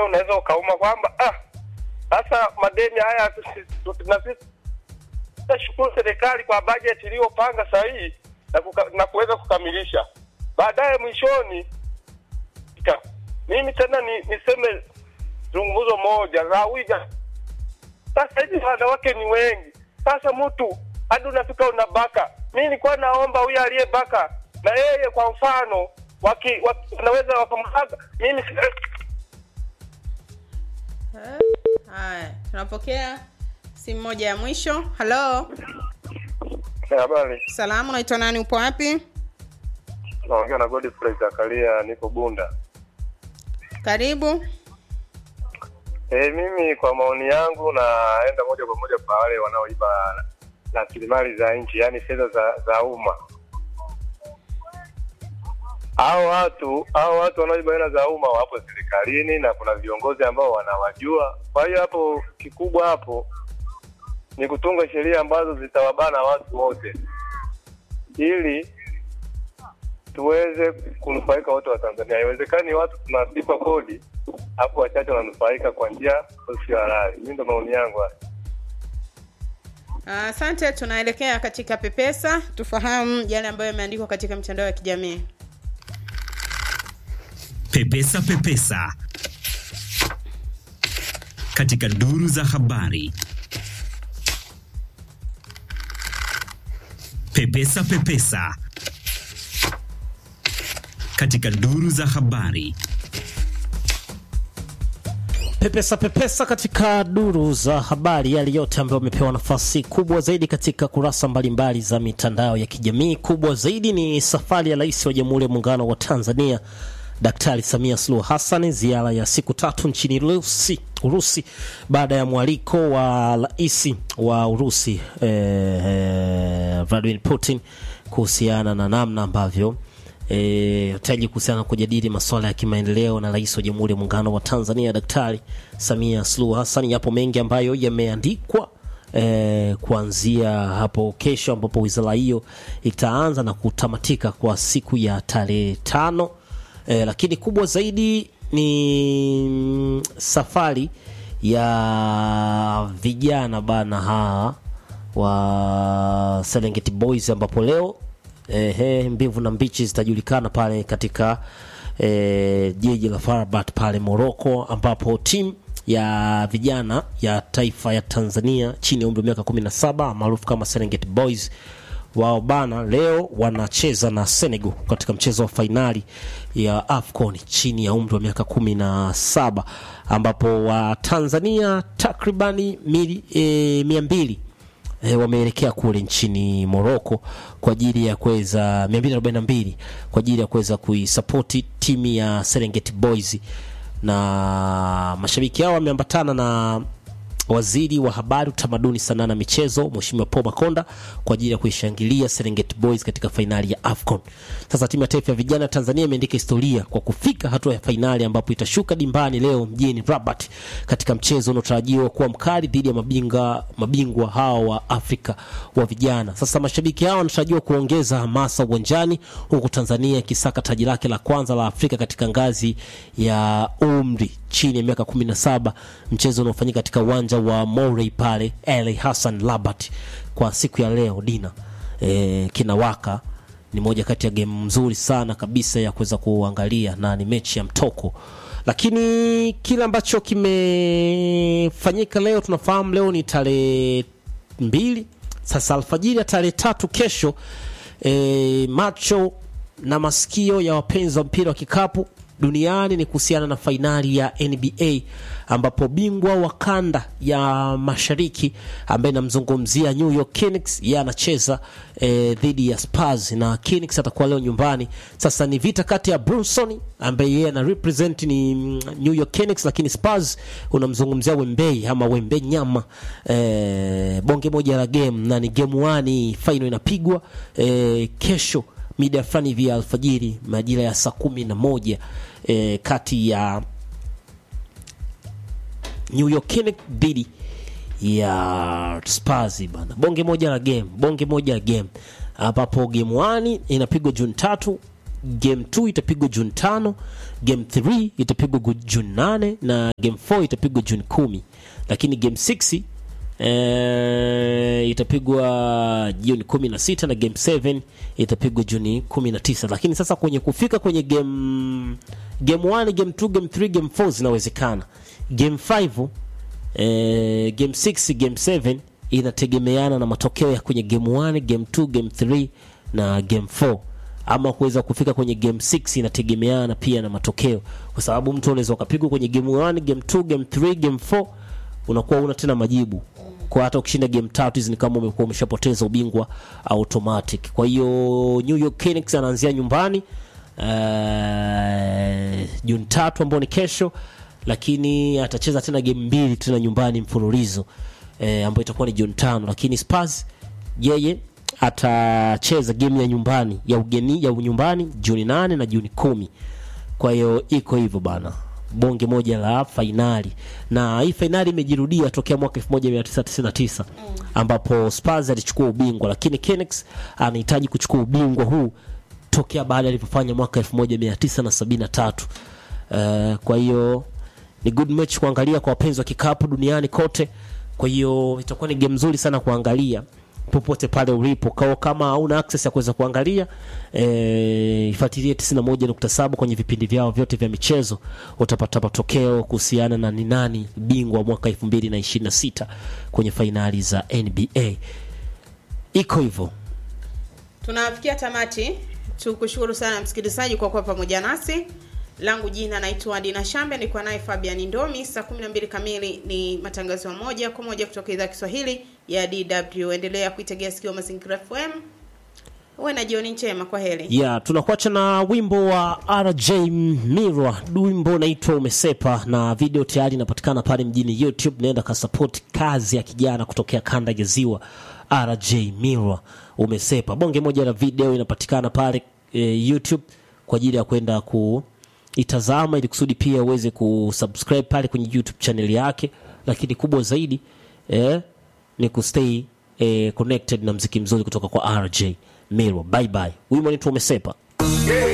hata unaweza ukauma kwamba ah, sasa madeni haya tusi- tu- na sisi tashukuru serikali kwa bajeti iliyopanga sahihi na, kuka, na kuweza kukamilisha baadaye mwishoni ika- mimi tena ni, niseme zungumzo moja la wiga sasa hivi wanawake ni wengi sasa mtu hadi unafika unabaka mi nilikuwa naomba huyu aliyebaka na yeye kwa mfano waki, waki, wanaweza wakamhaga mimi Eh, haya tunapokea simu moja ya mwisho halo habari salamu unaitwa nani upo wapi naongea na Godfrey Zakaria niko Bunda karibu E, mimi kwa maoni yangu naenda moja kwa moja kwa wale wanaoiba rasilimali za nchi, yaani fedha za, za umma. Hao watu hao watu wanaoiba hela za umma wapo serikalini na kuna viongozi ambao wanawajua. Kwa hiyo hapo kikubwa hapo ni kutunga sheria ambazo zitawabana watu wote ili tuweze kunufaika wote wa Tanzania. Haiwezekani watu tunalipa kodi hapo wachache wananufaika kwa njia sio halali. Mimi ndo maoni yangu haya. asante tunaelekea katika pepesa tufahamu yale ambayo yameandikwa katika mitandao ya kijamii Pepesa Pepesa katika duru za habari. Pepesa Pepesa katika duru za habari. Pepesa pepesa katika duru za habari, yale yote ambayo wamepewa nafasi kubwa zaidi katika kurasa mbalimbali za mitandao ya kijamii. Kubwa zaidi ni safari ya Rais wa Jamhuri ya Muungano wa Tanzania Daktari Samia Suluhu Hassan, ziara ya siku tatu nchini Urusi, Urusi baada ya mwaliko wa rais wa Urusi eh, Vladimir Putin kuhusiana na namna ambavyo e, taji kuhusiana na kujadili masuala ya kimaendeleo na rais wa Jamhuri ya Muungano wa Tanzania Daktari Samia Suluhu Hassan. Yapo mengi ambayo yameandikwa e, kuanzia hapo kesho ambapo wizara hiyo itaanza na kutamatika kwa siku ya tarehe tano e, lakini kubwa zaidi ni mm, safari ya vijana bana hawa wa Serengeti Boys ambapo leo ehe, mbivu na mbichi zitajulikana pale katika eh, jiji la Farabat pale Morocco, ambapo timu ya vijana ya taifa ya Tanzania chini ya umri wa miaka 17 maarufu kama Serengeti Boys wao bana leo wanacheza na Senegal katika mchezo wa fainali ya AFCON chini ya umri wa miaka kumi na saba ambapo wa Tanzania takribani mili, e, mia mbili e, wameelekea kule nchini Morocco kwa ajili ya kuweza 242 kwa ajili ya kuweza kuisapoti timu ya Serengeti Boys na mashabiki hao wameambatana na waziri wa habari, utamaduni, sanaa na michezo Mheshimiwa Paul Makonda kwa ajili ya kuishangilia Serengeti Boys katika fainali ya AFCON. Sasa timu ya taifa ya vijana ya Tanzania imeandika historia kwa kufika hatua ya fainali ambapo itashuka dimbani leo mjini Rabat katika mchezo unaotarajiwa kuwa mkali dhidi ya mabinga mabingwa hao wa Afrika wa vijana. Sasa mashabiki hao wanatarajiwa kuongeza hamasa uwanjani huku Tanzania ikisaka taji lake la kwanza la Afrika katika ngazi ya umri chini ya miaka 17, mchezo unaofanyika katika uwanja wa Morey pale Ali Hassan Labat kwa siku ya leo dina e, kinawaka ni moja kati ya game nzuri sana kabisa ya kuweza kuangalia na ni mechi ya mtoko lakini kile ambacho kimefanyika leo tunafahamu leo ni tarehe mbili sasa alfajiri ya tarehe tatu kesho e, macho na masikio ya wapenzi wa mpira wa kikapu duniani ni kuhusiana na fainali ya NBA ambapo bingwa wa kanda ya mashariki ambaye namzungumzia New York Knicks yeye anacheza eh, dhidi ya Spurs na Knicks atakuwa leo nyumbani. Sasa ni vita kati ya Brunson ambaye yeye ana represent ni mm, New York Knicks, lakini Spurs unamzungumzia Wembei ama Wembe nyama eh, bonge moja la game na ni game 1 final inapigwa eh, kesho mida fulani hivi ya alfajiri majira ya saa kumi na moja eh, kati ya New York Knicks dhidi ya Spurs bana, bonge moja la game, bonge moja la game ambapo game 1 inapigwa Juni tatu game 2 itapigwa juni tano game 3 itapigwa gu- juni nane na game 4 itapigwa juni kumi lakini game 6 eh, itapigwa juni kumi na sita na game 7 itapigwa juni kumi na tisa lakini sasa kwenye kufika kwenye game game 1 game 2 game 3 game 4 zinawezekana game 5 eh, game 6 game 7 inategemeana na matokeo ya kwenye game 1 game 2 game 3 na game 4 ama kuweza kufika kwenye game 6 inategemeana pia na matokeo kwa sababu mtu unaweza ukapigwa kwenye game 1 game 2 game 3 game 4 unakuwa una tena majibu kwa hata ukishinda game tatu hizi ni kama umekuwa umeshapoteza ubingwa automatic kwa hiyo New York Knicks anaanzia nyumbani uh, Juni tatu ambao ni kesho lakini atacheza tena game mbili tena nyumbani mfululizo eh, ambayo itakuwa ni Juni tano lakini Spurs yeye atacheza game ya nyumbani ya ugeni ya nyumbani Juni nane na Juni kumi kwa hiyo iko hivyo bana bonge moja la fainali na hii fainali imejirudia tokea mwaka 1999 ambapo Spurs alichukua ubingwa lakini Knicks anahitaji kuchukua ubingwa huu tokea baada alivyofanya mwaka 1973 uh, kwa hiyo ni good match kuangalia kwa wapenzi wa kikapu duniani kote kwa hiyo itakuwa ni game nzuri sana kuangalia popote pale ulipo kao kama hauna access ya kuweza kuangalia eh, ifuatilie 91.7 kwenye vipindi vyao vyote vya michezo utapata matokeo kuhusiana na ni nani bingwa wa mwaka 2026 kwenye fainali za NBA iko hivyo tunafikia tamati tukushukuru sana msikilizaji kwa kuwa pamoja nasi langu jina naitwa dina shambe nilikuwa naye fabian ndomi saa 12 kamili ni matangazo ya moja kwa moja kutoka idhaa ya kiswahili ya dw endelea kuitegea sikio mazingira fm uwe na jioni njema kwa heri ya tunakuacha na wimbo wa rj mirwa wimbo unaitwa umesepa na video tayari inapatikana pale mjini youtube naenda kasapoti kazi ya kijana kutokea kanda ya ziwa rj mirwa umesepa bonge moja la video inapatikana pale e, youtube kwa ajili ya kwenda kuitazama ili kusudi pia uweze kusubscribe pale kwenye youtube channel yake lakini kubwa zaidi eh, ni kustay eh, connected na mziki mzuri kutoka kwa rj mirwa bye bye wimbo unaitwa umesepa